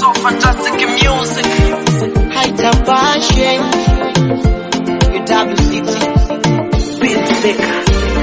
so fantastic music. haitabashe UWCT Beat Maker.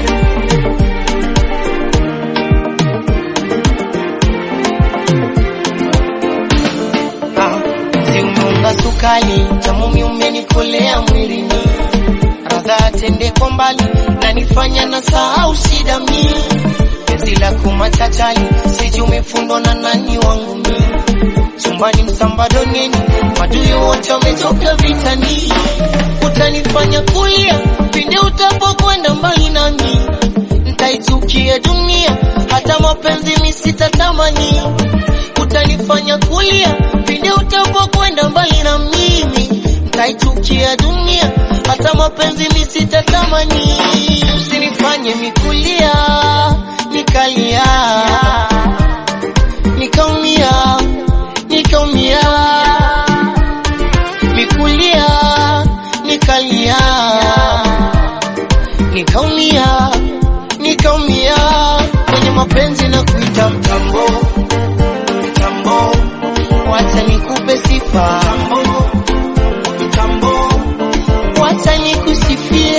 Ah, si umeunga sukali tamumi umenikolea mwilini radha tende kwa mbali nanifanya na sahau shida mi penzi lako machachali siji umefundwa na nani wangu mi chumbani msambadoneni madui wote wametoka vitani utanifanya kulia pinde utapokwenda mbali nami ntaitukia dunia hata mapenzi misitatamani utanifanya kulia pinde utapokwenda mbali na mimi ntaitukia dunia hata mapenzi misitatamani usinifanye mikulia nikalia nikaumia nikaumia mikulia nikalia nikaumia nikaumia kwenye mapenzi na kuita mtambo mtambo wacha nikupe sifa mtambo mtambo wacha nikusifie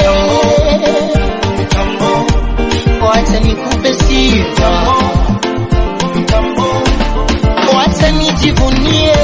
mtambo wacha nikupe sifa mtambo wacha nijivunie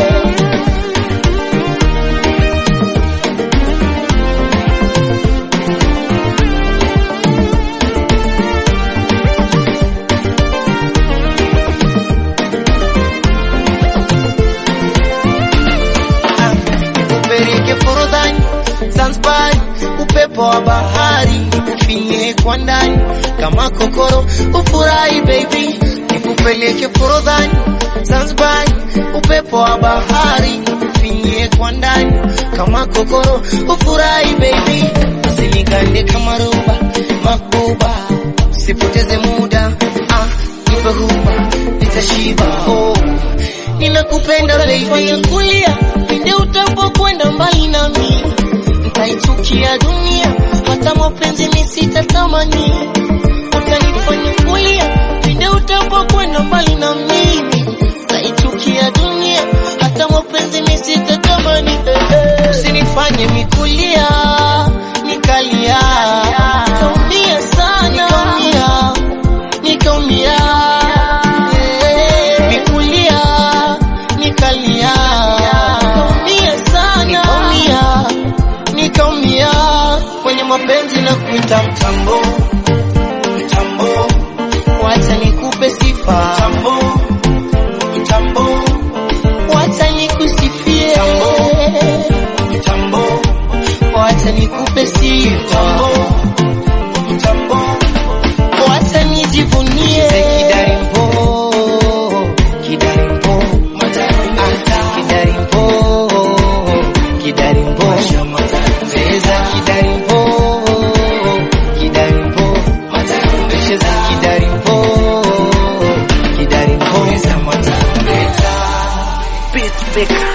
upeleke forodhani Zanzibar, upepo wa bahari nikufinye kwa ndani kama kokoro, ufurahi baby, nikupeleke forodhani Zanzibar, upepo wa bahari nikufinye kwa ndani kama kokoro, ufurahi baby, usinigande kama roba makuba, usipoteze muda ah, nipe huba nitashiba oh ninakupenda baby, kulia pinde utapokwenda mbali nami, nitaichukia dunia, hata mapenzi misitatamani. Utanifanya kulia pinde utapokwenda mbali na mimi, nitaichukia dunia, hata mapenzi misitatamani. Eh, eh. Usinifanye mikulia nikalia, nikaumia sana, nikaumia, nikaumia Eh, nikulia nikalia nikaumia sana nikaumia nikaumia kwenye mapenzi na kuita mtambo mtambo wacha nikupe sifa mtambo mtambo wacha nikusifie mtambo mtambo wacha nikupe sifa mtambo wacha nijivunie kidarimbo kidarimbo Ah, kidarimbo kidarimbo cheza kidarimbo kidarimbo cheza kidarimbo kidarimbo Beat Maker.